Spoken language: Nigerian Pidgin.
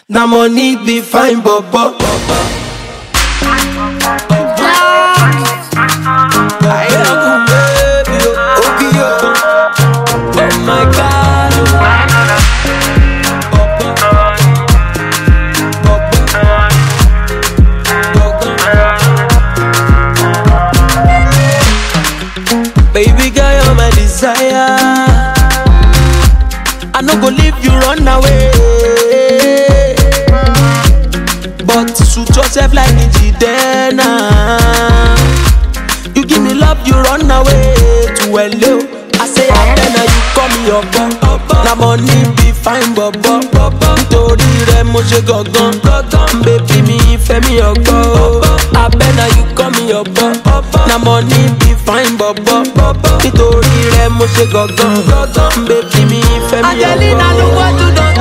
Na money be fine bobo. I love you, baby, oh, okay, oh. Oh my God, Baby girl, you're my desire. I no go leave you run away. But suit yourself like Njidena. You give me love, you run away to hello. I say Abena, you call me your bum. Na money be fine, bobo. Nítorí rẹ̀ mo ṣe gangan. Bébí mi ìfẹ́ mi ọgbọ́. Abena, you call me your bum. Na money be fine, bobo. Nítorí rẹ̀ mo ṣe gangan. Bébí mi ìfẹ́ mi ọgbọ́. Angelina, look what you done